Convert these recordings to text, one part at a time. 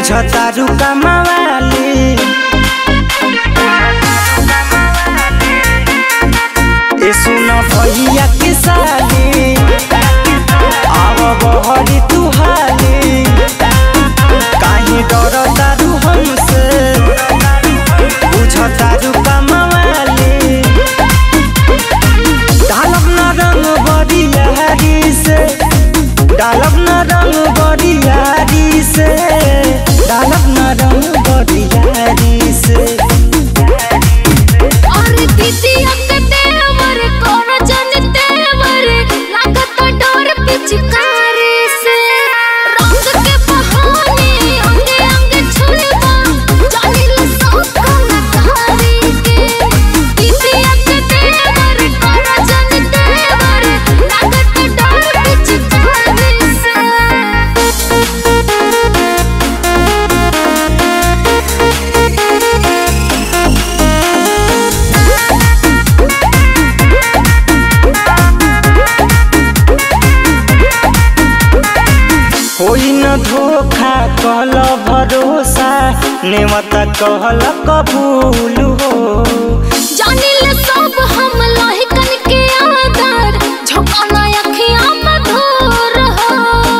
बुझतारू कमावाली ए सुन भैया के साली आव बहरी तू हाली काहे डर तारू हमसे बुझतारू कमावाली डालब न रंग बरियारी से डालब न रंग बरियारी से डालब न रंग बरियारी से और दीदिया के देवर कोन जन देवर लागत डोर पिचकारी से रंग के बहाने अंगे अंगे छुलवा जानिल सब कलाकारी के दीदिया के देवर कोन जन देवर लागत डोर पिचकारी से होई न धोखा कहल भरोसा नेवता कहल कबूल हो जानिल सब हम लहिकन के आदर झोंकाना अखियां में धूर हो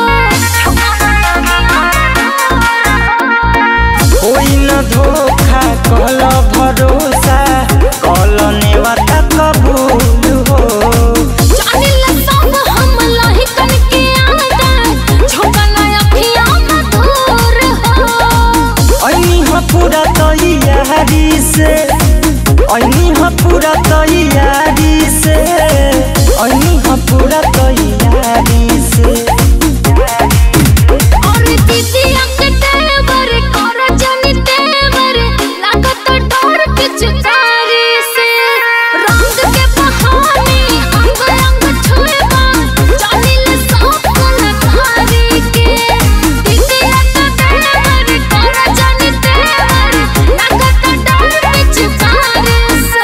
होई न धोखा कहल भरोसा कहल नेवता कबूल हो जानिल सब हम लहिकन के आदर झोंकाना अखियां में धूर हो ऐनी ह पूरा तैयारी से ऐनी ह पूरा तैयारी से ऐनी ह पूरा तैयारी से और दीदिया के देवर कर जनी देवर लागत डोर पिचकारी से रंग के बहाने अंग अंग छुएबा जानिल सब कलाकारी के दीदिया के देवर कर जनी देवर लागत डोर पिचकारी से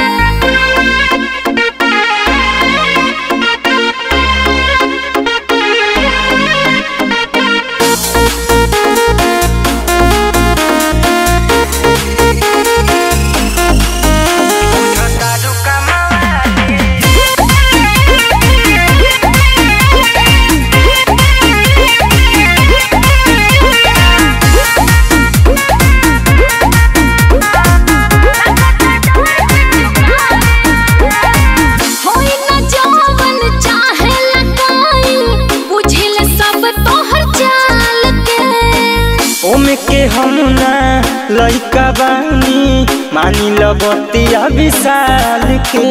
होई न जवन चाहे लगाई बुझिल सब तोहर चाल के ओमे के हम ना लइका बानी मानी ल बतिया विशाल के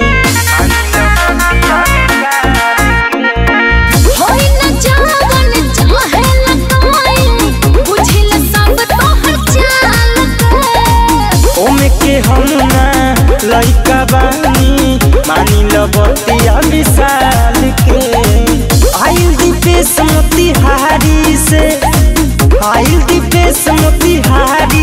होई न जवन चाहे लगाई बुझिल सब तोहर चाल के ओमे के हम ना लइका बानी मानी ल बतिया विशाल के आइल दीपेश मोतिहारी से आइल दीपेश मोतिहारी